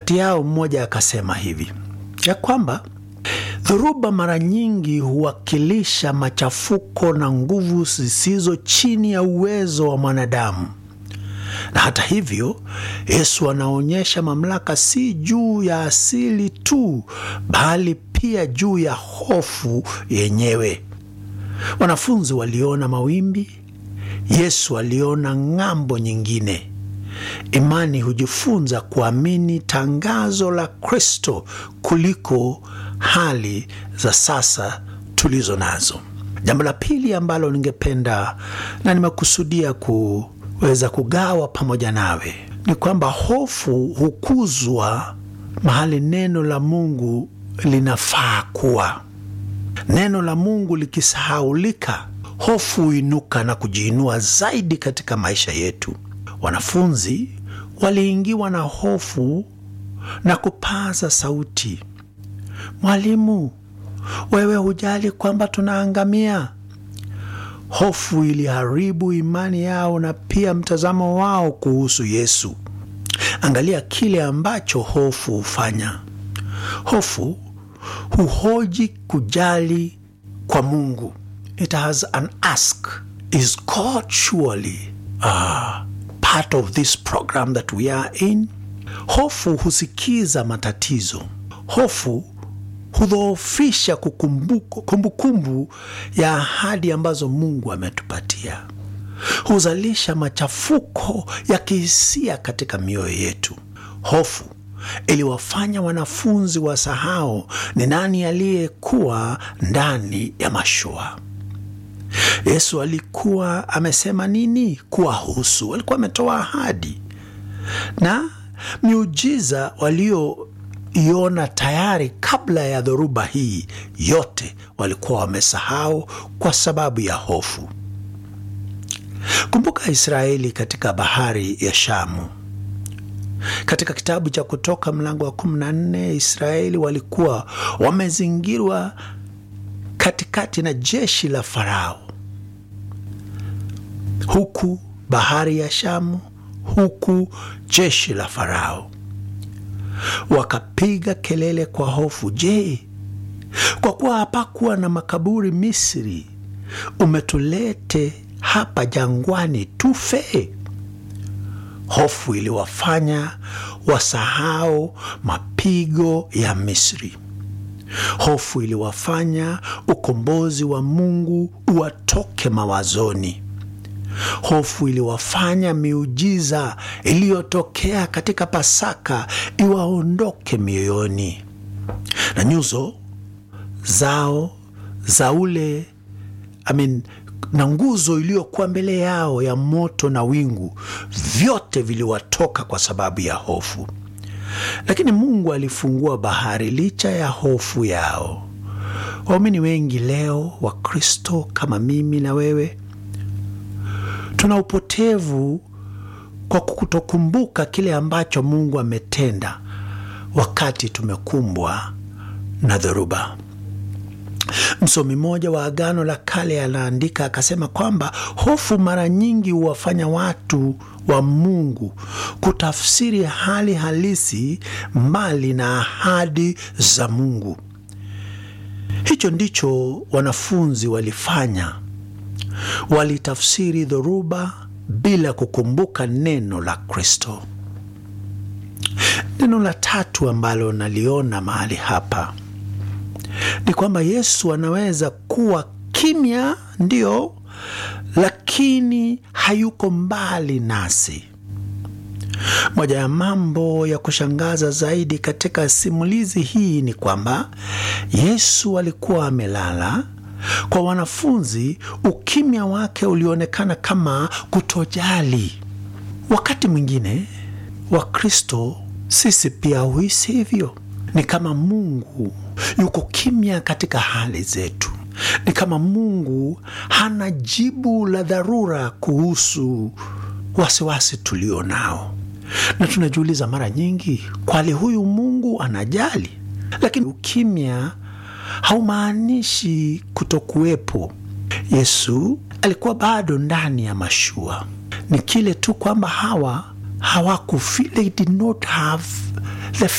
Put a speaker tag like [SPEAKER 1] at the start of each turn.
[SPEAKER 1] kati yao mmoja akasema hivi ya kwamba dhoruba mara nyingi huwakilisha machafuko na nguvu zisizo chini ya uwezo wa mwanadamu, na hata hivyo Yesu anaonyesha mamlaka si juu ya asili tu, bali pia juu ya hofu yenyewe. Wanafunzi waliona mawimbi, Yesu aliona ng'ambo nyingine. Imani hujifunza kuamini tangazo la Kristo kuliko hali za sasa tulizo nazo. Jambo la pili ambalo ningependa na nimekusudia kuweza kugawa pamoja nawe ni kwamba hofu hukuzwa mahali neno la Mungu linafaa kuwa. Neno la Mungu likisahaulika, hofu huinuka na kujiinua zaidi katika maisha yetu. Wanafunzi waliingiwa na hofu na kupaza sauti, Mwalimu, wewe hujali kwamba tunaangamia? Hofu iliharibu imani yao na pia mtazamo wao kuhusu Yesu. Angalia kile ambacho hofu hufanya. Hofu huhoji kujali kwa Mungu. It has an ask, is God surely uh, part of this program that we are in? Hofu husikiza matatizo. Hofu hudhoofisha kumbukumbu ya ahadi ambazo Mungu ametupatia. Huzalisha machafuko ya kihisia katika mioyo yetu. Hofu iliwafanya wanafunzi wasahau ni nani aliyekuwa ndani ya mashua. Yesu alikuwa amesema nini kuwahusu? Alikuwa ametoa ahadi na miujiza walioiona tayari kabla ya dhoruba hii yote walikuwa wamesahau kwa sababu ya hofu. Kumbuka Israeli katika bahari ya Shamu. Katika kitabu cha Kutoka mlango wa 14, Israeli walikuwa wamezingirwa katikati na jeshi la Farao, huku bahari ya Shamu, huku jeshi la Farao. Wakapiga kelele kwa hofu, je, kwa kuwa hapakuwa na makaburi Misri, umetulete hapa jangwani tufe? Hofu iliwafanya wasahau mapigo ya Misri. Hofu iliwafanya ukombozi wa Mungu uwatoke mawazoni. Hofu iliwafanya miujiza iliyotokea katika Pasaka iwaondoke mioyoni, na nyuso zao za ule I mean, na nguzo iliyokuwa mbele yao ya moto na wingu, vyote viliwatoka kwa sababu ya hofu. Lakini Mungu alifungua bahari licha ya hofu yao. Waumini wengi leo, Wakristo kama mimi na wewe, tuna upotevu kwa kutokumbuka kile ambacho Mungu ametenda wakati tumekumbwa na dhoruba. Msomi mmoja wa Agano la Kale anaandika akasema kwamba hofu mara nyingi huwafanya watu wa Mungu kutafsiri hali halisi mbali na ahadi za Mungu. Hicho ndicho wanafunzi walifanya. Walitafsiri dhoruba bila kukumbuka neno la Kristo. Neno la tatu ambalo naliona mahali hapa ni kwamba Yesu anaweza kuwa kimya, ndio, lakini hayuko mbali nasi. Moja ya mambo ya kushangaza zaidi katika simulizi hii ni kwamba Yesu alikuwa amelala. Kwa wanafunzi, ukimya wake ulionekana kama kutojali. Wakati mwingine Wakristo sisi pia huhisi hivyo. Ni kama Mungu yuko kimya katika hali zetu. Ni kama Mungu hana jibu la dharura kuhusu wasiwasi tulio nao, na tunajiuliza mara nyingi, kwani huyu Mungu anajali? Lakini ukimya haumaanishi kutokuwepo. Yesu alikuwa bado ndani ya mashua, ni kile tu kwamba hawa hawaku they did not have the